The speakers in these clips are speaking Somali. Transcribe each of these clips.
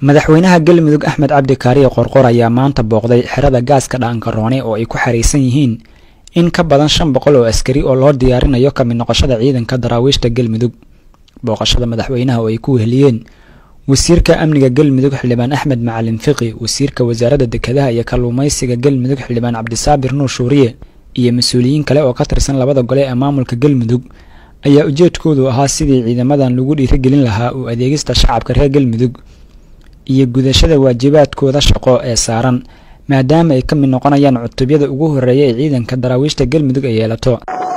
madaxweynaha galmudug axmed cabdi kaariye qorqor ayaa maanta booqday xerada gaaska dhaankaroone oo ay ku xariisan yihiin in ka badan shan boqol oo askari oo loo diyaarinayo ka mid noqoshada ciidanka daraawiishta galmudug booqashada madaxweynaha oo ay ku weheliyeen wasiirka amniga galmudug xildhibaan axmed macalin fiqi wasiirka wasaaradda dekedaha iyo kalluumaysiga galmudug xildhibaan cabdisaabir nuur shuuriye iyo mas-uuliyiin kale oo ka tirsan labada gole ee maamulka galmudug ayaa ujeedkoodu ahaa sidii ciidamadan lagu dhiirigelin lahaa u adeegista shacabka reer galmudug iyo gudashada waajibaadkooda shaqo ee saaran maadaama ay ka mid noqonayaan cutubyada ugu horeeya ee ciidanka daraawiishta galmudug ay yeelato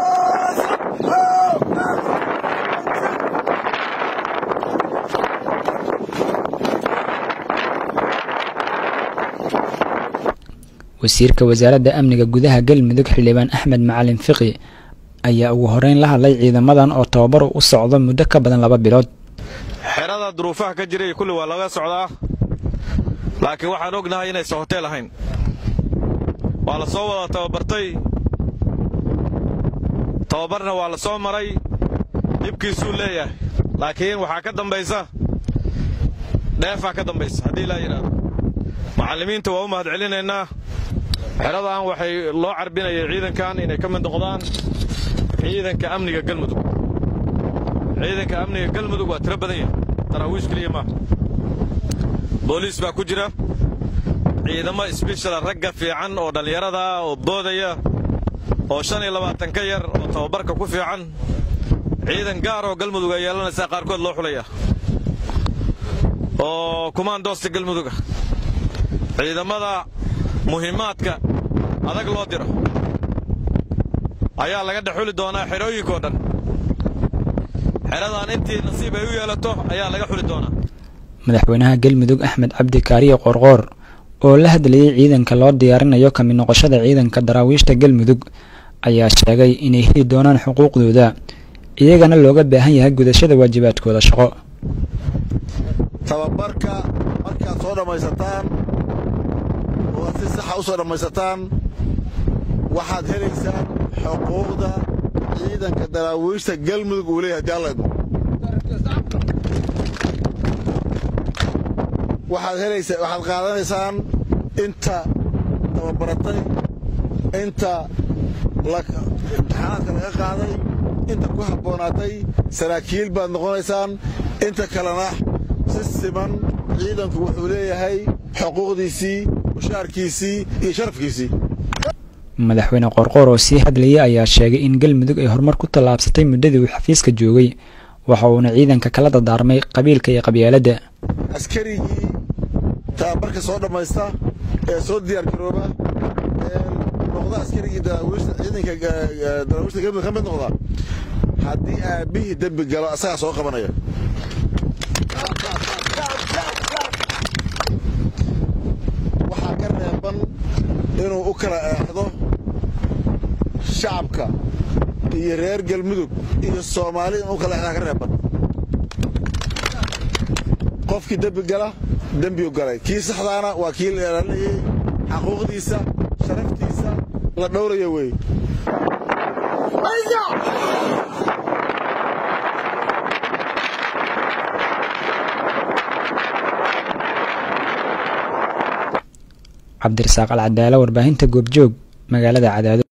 wasiirka wasaaradda amniga gudaha galmudug xildhibaan axmed macalin fiqi ayaa ugu horeyn la hadlay ciidamadan oo tababar u socdo muddo ka badan laba bilood xerada duruufaha ka jiray kulli waa laga socdaa laakiin waxaan ognahay inaysan hoteel ahayn waa la soo wada tababartay tababarna waa la soo maray dhibkiisuu leeyahay laakiin waxaa ka dambaysa dheefaa ka dambaysa haddii laa yidhaahdo macallimiinta waa u mahad celinaynaa xeradan waxay loo carbinayay ciidankan inay ka mid noqdaan ciidanka amniga galmudug ciidanka amniga galmudug waa tiro badan yahay daraawiish keliya maaha booliis baa ku jira ciidamo isbishala ragga fiican oo dhallinyarada oo boodaya oo shan iyo labaatan ka yar oo tababarka ku fiican ciidan gaar oo galmudug ay yeelanaysaa qaarkood loo xulaya oo kumaandoosta galmuduga ciidamada muhiimaadka adag loo diro ayaa laga dhexuli doonaa xerooyinkao dhan xeradan intii nasiib ay u yeelato ayaa laga xuli doonaa madaxweynaha galmudug axmed cabdi kaariye qorqoor oo la hadlayay ciidanka loo diyaarinayo ka mid noqoshada ciidanka daraawiishta galmudug ayaa sheegay inay heli doonaan xuquuqdooda iyagana looga baahan yahay gudashada waajibaadkooda shaqo tababarka markaad soo dhammaysataan oo aad si saxa u soo dhammaysataan waxaad helaysaan xuquuqda ciidanka daraawiishta galmudug uu leeyahay haddii alla idmo waxaad helaysaa waxaad qaadanaysaan inta tababaratay inta imtixaanaadka laga qaaday inta ku habboonaatay saraakiil baad noqonaysaan inta kalena si siman ciidanku wuxuu leeyahay xuquuqdiisii mushaarkiisii iyo sharafkiisii madaxweyne qorqoor oo sii hadlayay ayaa sheegay in galmudug ay horumar ku tallaabsatay muddadii uu xafiiska joogay waxa uuna ciidanka kala dardaarmay qabiilka iyo qabyaaladda askarigii tababarka soo dhammaysta ee soo diyaargarooba ee noqda askarigii ciidanka daraawiishta galmudug ka mid noqda haddii aabbihii dembi galo asagaa soo qabanaya waxaa ka reeban inuu u kala eexdo shacabka iyo reer galmudug iyo soomaali inuu u kala eexdaa ka reeban qofkii dembi gala dembiu galay kii saxdaana waa kii la ilaalinayay xaquuqdiisa sharaftiisa la dhowraya weeye cabdirasaaq alcadaala warbaahinta goobjoog magaalada cadaado